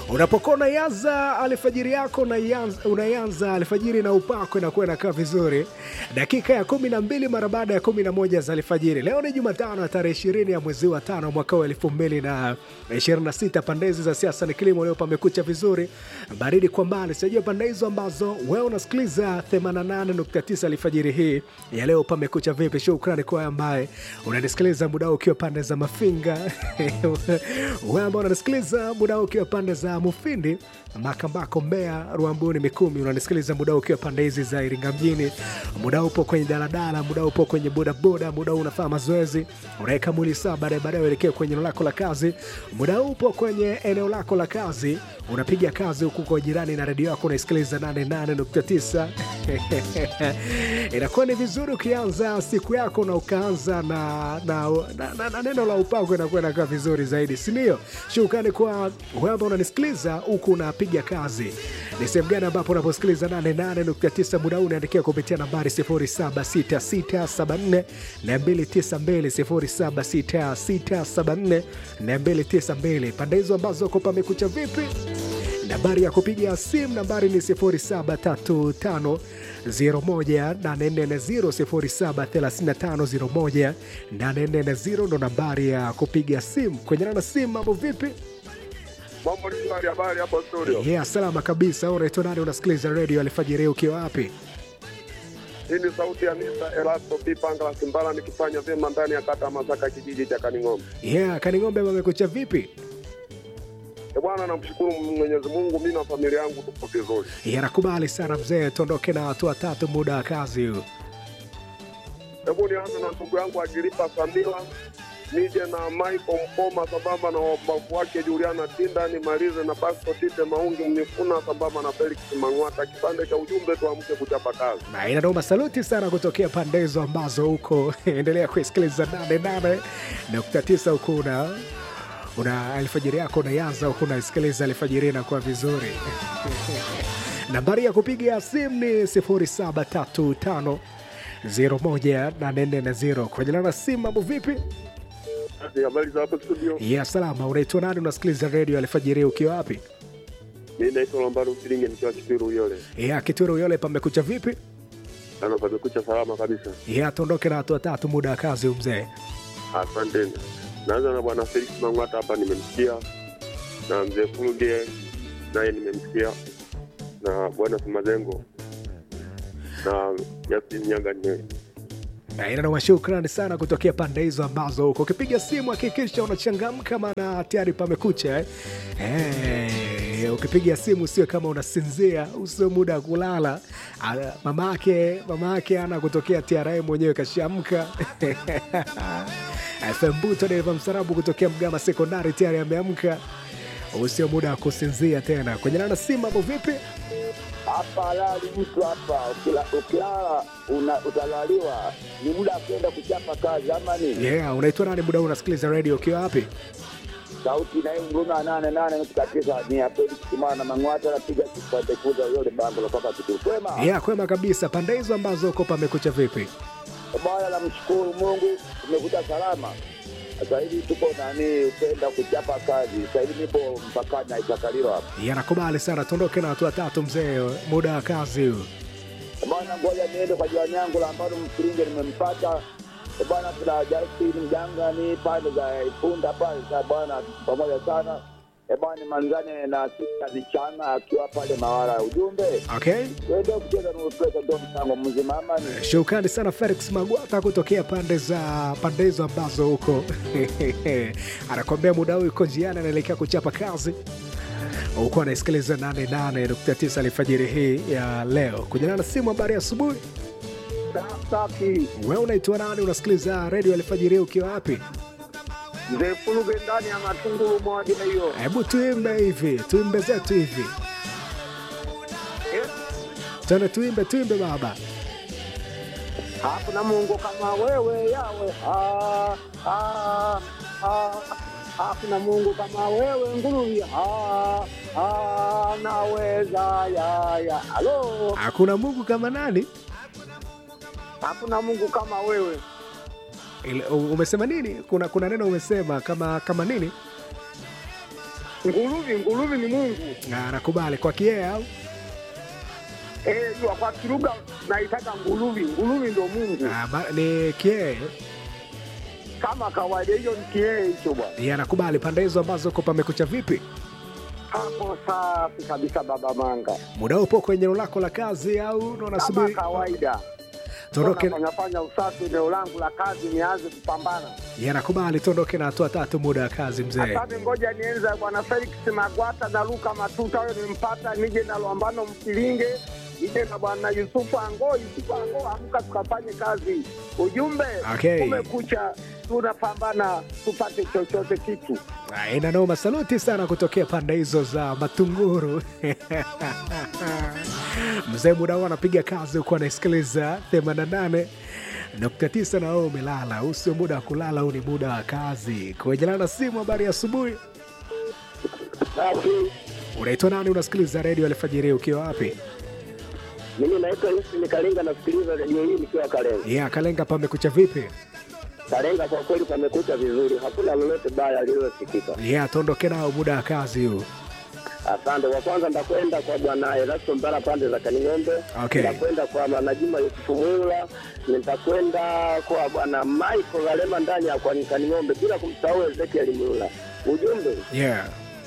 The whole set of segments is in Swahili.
Unapokuwa unaianza alfajiri yako unaianza- unaianza alfajiri na upako inakuwa inakaa vizuri. Dakika ya kumi na mbili mara baada ya kumi na moja za alfajiri. Leo ni Jumatano ya tarehe ishirini ya mwezi wa tano mwaka wa elfu mbili na ishirini na sita. Pande hizi za siasa ni kilimo, leo pamekucha vizuri, baridi kwa mbali. Sijua pande hizo ambazo wewe unasikiliza 88.9 alfajiri hii ya leo, pamekucha vipi? Shukrani kwa ambaye unanisikiliza muda huu ukiwa pande za Mafinga, wewe ambao unanisikiliza muda huu ukiwa pande za Mufindi, Makambako, Mbeya, Ruambuni, Mikumi, unanisikiliza muda huu ukiwa pande hizi za Iringa mjini, muda huu upo kwenye daladala, muda huu upo kwenye bodaboda, muda huu unafanya mazoezi, unaweka mwili sawa, baadaye baadaye uelekea kwenye eneo lako la kazi, muda huu upo kwenye eneo lako la kazi, unapiga kazi huku kwa jirani na redio yako unaisikiliza 88.9 inakuwa ni vizuri ukianza siku yako na ukaanza na, na, na, na, na neno la upako, inakuwa inakaa vizuri zaidi, si ndio? Shukrani kwa wewe ambao unanisikiliza huku unapiga kazi. Ni sehemu gani ambapo unaposikiliza 88.9 muda huu unaandikia kupitia nambari 076674 na 292 076674 pande hizo ambazo uko pamekucha vipi? Nambari ya kupiga simu nambari ni 0735 01840 0735 ndo nambari ya kupiga simu. Kwenye na simu, mambo vipi? Mambo ni shwari, habari hapo studio. Yeah, salama kabisa. Unaitwa nani? Unasikiliza redio alfajiri ukiwa wapi? Hii ni sauti ya Mr. Erasto P. Pangala Simbala nikifanya vyema ndani ya kata ya Masaka kijiji cha Kaning'ombe. Yeah, Kaning'ombe wamekucha vipi? E bwana, namshukuru Mwenyezi Mungu, mimi na familia yangu tuko vizuri. Yeah, nakubali sana mzee, tuondoke na watu watatu muda wa kazi huu. Hebu nianze na ndugu yangu Agiripa Samila, nije na Michael Mpoma sambamba na wabavu wake Juliana Tinda, nimalize na Basto Tite Maungi Mnifuna sambamba na Felix Mang'wata. Kipande cha ujumbe, tuamke kuchapa kazi. na inanoma saluti sana kutokea pande hizo ambazo huko endelea kuisikiliza nane nane nukta tisa huku una una alfajiri yako unaianza huku unaisikiliza alfajiri inakuwa vizuri nambari ya kupiga simu ni 0735 01840 kwenye lana simu mambo vipi Basi, Habari za hapo studio, ya salama unaitwa nani unasikiliza redio alfajiri ukiwa wapi mimi naitwa Lambaro Msilinge nikiwa Kipiru Uyole. ya kituro yole pamekucha vipi Ana pamekucha salama kabisa. ya tuondoke na watu watatu muda wa kazi umzee Asanteni. Naanza na bwana Felix Mang'wata hapa, nimemsikia na mzee Fuluge naye nimemsikia na bwana Simazengo na Justin Nyanga nime Na inanoma shukrani sana kutokea pande hizo ambazo huko ukipiga simu hakikisha unachangamka, maana tayari pamekucha eh? Eh, ukipiga simu sio kama unasinzia, usio muda wa kulala. Ah, Mama yake mama yake ana kutokea TRA mwenyewe kashamka FM Buto dereva msarabu kutokea Mgama Sekondari tayari ameamka, usio muda wa kusinzia tena. Kwenye nana simu hapo vipi? hapa halali mtu hapa ukila- ukilala una- utalaliwa, ni muda wa kwenda kuchapa kazi ama nini? Yeah, unaitwa nani? Muda huu unasikiliza radio ukiwa wapi? Sauti nayo ngoma nane nane nukta tisa ni ya Felix Kimana Mang'wata anapiga kipande kuza yule bango la kwaka kitu kwema. Yeah, kwema kabisa. Pande hizo ambazo uko pamekucha vipi? Bwana, namshukuru Mungu tumekuja salama. Sasa hivi tuko nani upenda kuchapa kazi. Sasa hivi nipo mpakani na Isakalilo hapa. yanakubali sana tuondoke na watu watatu mzee muda wa kazi huu Bwana, ngoja niende kwa jirani yangu la ambalo msilinge nimempata Eh, bwana, tuna Justin Mjanga ni pande za Ifunda pale sa bwana, pamoja sana Eh, bwana, manzane na sita vichana akiwa pale Mawara. Ujumbe okay tuende kucheza nuupesa ndo mchango mzima ama ni shukrani sana felix magwata kutokea pande za pande hizo ambazo huko anakwambia muda huu yuko njiani anaelekea kuchapa kazi huku anaisikiliza 88.9 alfajiri hii ya leo kujana na simu habari ya asubuhi safi. we unaitwa nani unasikiliza redio alfajiri hii ukiwa wapi Mzee Fuluge ndani ya matungulu moja hiyo. hebu tuimbe hivi tuimbe zetu hivi tena tuimbe tuimbe baba Hakuna Mungu kama wewe yawe. Ah, ah, ah. Hakuna Mungu kama wewe nguruya. Ah, ah, naweza ya ya. Halo. hakuna mungu kama nani Hakuna Mungu kama wewe. Ile- u- umesema nini kuna kuna neno umesema kama kama nini Nguruvi, nguruvi ni Mungu. Ah, nakubali kwa kie au Eh, jua kwa kilugha naitaka nguruvi, nguruvi ndo Mungu. Ah, ba- ni kie Kama kawaida hiyo ni kiee hicho bwana. ya nakubali pande hizo ambazo uko pamekucha vipi Hapo safi kabisa baba Manga. muda upo kwenye eneo lako la kazi au ndo Kama unasubiri kawaida. tuondoke Fanya fanya usafi eneo langu la kazi nianze kupambana. ya nakubali tuondoke na hatua tatu muda wa kazi mzee Asante, ngoja nienze bwana Felix Magwata na Luka Matuta, huyo nimpata, nije na Lwambano Msilinge, nije na bwana Yusufu Ango. Yusufu Ango, amka tukafanye kazi. Ujumbe Okay. umekucha, tunapambana tupate chochote kitu. Ah, ina noma saluti sana kutokea pande hizo za matunguru mzee muda huu anapiga kazi huku anaisikiliza 88 nukta tisa na wewe umelala huu sio muda wa kulala huu ni muda wa kazi kuejelana na simu habari ya asubuhi Safi. unaitwa nani unasikiliza redio alfajiri ukiwa wapi Mimi naitwa Yusuf Kalenga, nasikiliza redio hii nikiwa Kalenga. ya kalenga pamekucha vipi Kalenga kwa kweli pamekucha vizuri, hakuna lolote baya lililosikika. ya tuondoke nao muda wa kazi huu Asante. Wa kwanza ndakwenda kwa bwana Erasto Mbara pande za Kaning'ombe. Okay. Ndakwenda kwa bwana Juma Yusufu Mula. Nitakwenda kwa bwana Michael Galema ndani ya kwa Kaning'ombe, bila kumsahau Ezekiel Mula. Ujumbe, yeah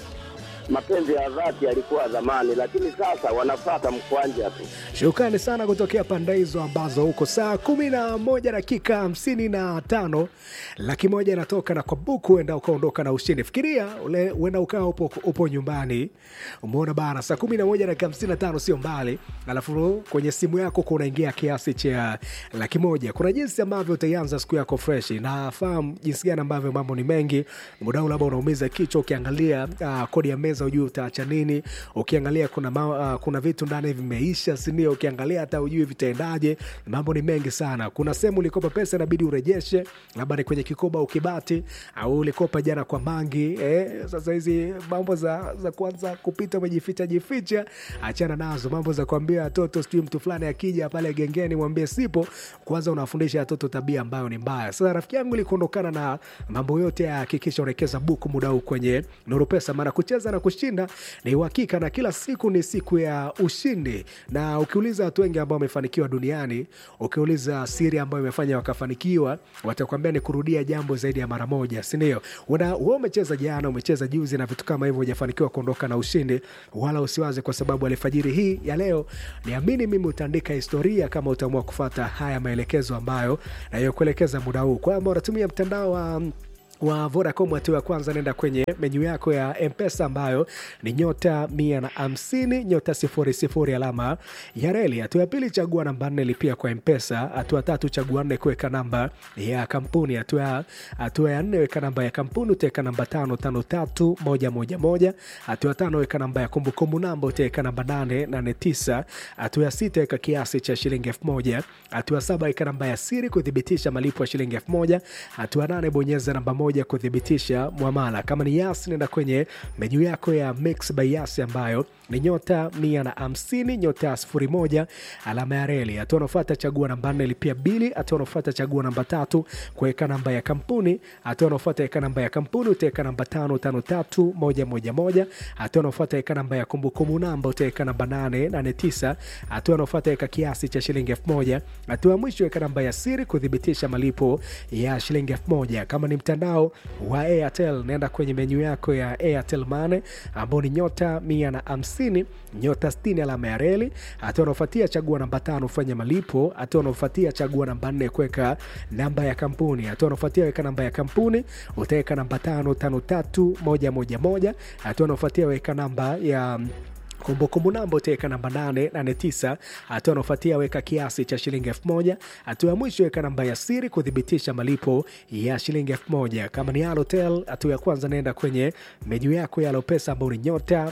mapenzi ya dhati yalikuwa zamani, lakini sasa wanapata mkwanja tu. Shukrani sana kutokea pande hizo ambazo huko saa kumi na moja dakika hamsini na tano laki moja inatoka na kwa buku, uenda ukaondoka na ushindi. Fikiria ule- uenda ukawa upo, upo nyumbani, umeona bana, saa kumi na moja dakika hamsini na tano sio mbali, alafu kwenye simu yako kunaingia kiasi cha laki moja. Kuna jinsi ambavyo utaianza siku yako fresh. Nafahamu jinsi gani ambavyo mambo ni mengi, muda huu labda unaumiza kichwa ukiangalia uh, kodi ya meza ujui utaacha nini, ukiangalia kuna, ma, uh, kuna vitu ndani vimeisha, sindio? Ukiangalia hata ujui vitaendaje, mambo ni mengi sana. Kuna sehemu ulikopa pesa inabidi urejeshe, labda ni kwenye kikoba au kibati, au ulikopa jana kwa mangi eh, sasa hizi mambo za, za kwanza kupita umejificha jificha, achana nazo. Mambo za kuambia watoto sijui mtu fulani akija pale gengeni mwambie sipo, kwanza unafundisha watoto tabia ambayo ni mbaya. Sasa rafiki yangu, ili kuondokana na mambo yote ya hakikisha unawekeza buku muda huu kwenye Nuru Pesa, maana kucheza na kushinda ni uhakika, na kila siku ni siku ya ushindi. Na ukiuliza watu wengi ambao wamefanikiwa duniani, ukiuliza siri ambayo imefanya wakafanikiwa, watakwambia ni kurudia jambo zaidi ya mara moja, si ndio? Una- Wewe umecheza jana, umecheza juzi na vitu kama hivyo, hujafanikiwa kuondoka na ushindi, wala usiwaze, kwa sababu alfajiri hii ya leo, niamini mimi, utaandika historia kama utaamua kufata haya maelekezo ambayo nayokuelekeza muda huu, kwamba unatumia mtandao wa wa Vodacom hatua ya kwanza, nenda kwenye menyu yako ya Mpesa ambayo ni nyota mia na hamsini nyota sifuri sifuri alama ya reli. Hatua ya pili, chagua namba nne, lipia kwa Mpesa. Hatua ya tatu, chagua nne, kuweka namba ya kampuni. Hatua ya hatua ya nne, weka namba ya kampuni, utaweka namba tano tano tatu moja moja moja. Hatua ya tano, weka namba ya kumbukumbu namba, utaweka namba nane nane tisa. Hatua ya sita, weka kiasi cha shilingi elfu moja. Hatua ya saba, weka namba ya siri kuthibitisha malipo ya shilingi elfu moja. Hatua ya nane, bonyeza namba moja kuthibitisha mwamala. Kama ni Yas, nenda kwenye menyu yako ya Mix by Yas ambayo ni nyota mia na hamsini nyota sifuri moja alama ya reli. Hatua unaofuata chagua namba nne lipia bili. Hatua unaofuata chagua namba tatu kuweka namba ya kampuni. Hatua unaofuata weka namba ya kampuni utaweka namba tano tano tatu moja moja moja. Hatua unaofuata weka namba ya kumbukumbu namba utaweka namba nane nane tisa. Hatua unaofuata weka kiasi cha shilingi elfu moja. Hatua ya mwisho weka namba ya siri kuthibitisha malipo ya shilingi elfu moja. Kama ni mtandao wa Airtel naenda kwenye menyu yako ya Airtel Money ambao ni nyota mia na hamsini nyota sitini alama ya reli. Hatua unaofuatia chagua namba tano fanya malipo. Hatua unaofuatia chagua namba nne kuweka namba ya kampuni. Hatua unaofuatia weka namba ya kampuni utaweka namba tano tano tatu moja moja moja. Hatua unaofuatia weka namba ya kumbukumbu namba utaweka namba 889. Hatua unaofuatia weka kiasi cha shilingi elfu moja. Hatua ya mwisho weka namba ya siri kuthibitisha malipo ya shilingi elfu moja. Kama ni Halotel, hatua ya kwanza naenda kwenye menyu yako ya Alopesa ambao ni nyota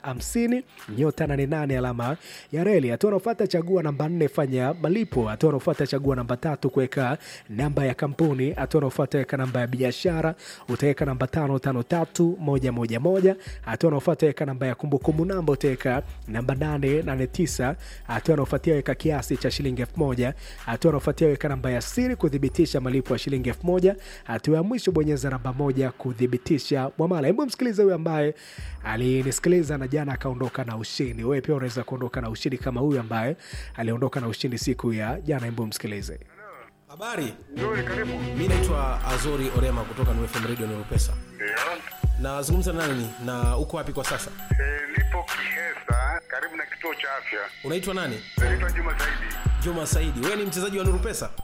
150 nyota 88 alama ya reli. Hatua unaofuata chagua namba 4 fanya malipo. Hatua unaofuata chagua namba tatu kuweka namba ya kampuni. Hatua unaofuata weka namba ya biashara utaweka namba 553111. Hatua unaofuata weka namba ya kumbukumbu namba utaweka weka namba 889 hatua anaofuatia weka kiasi cha shilingi 1000 hatua anaofuatia weka namba ya siri kuthibitisha malipo ya shilingi 1000 hatua ya mwisho bonyeza namba moja kuthibitisha mwamala hebu msikilize huyu ambaye alinisikiliza na jana akaondoka na ushindi wewe pia unaweza kuondoka na ushindi kama huyu ambaye aliondoka na ushindi siku ya jana hebu msikilize Habari, Nzuri, karibu. mi naitwa Azori Orema kutoka New FM Radio Nurupesa. Ndio. Nazungumza na nani na uko wapi kwa sasa? Eh, nipo Kihesa karibu na kituo cha afya. Unaitwa nani? Naitwa Juma Saidi. Juma Saidi. Wewe ni mchezaji wa Nurupesa?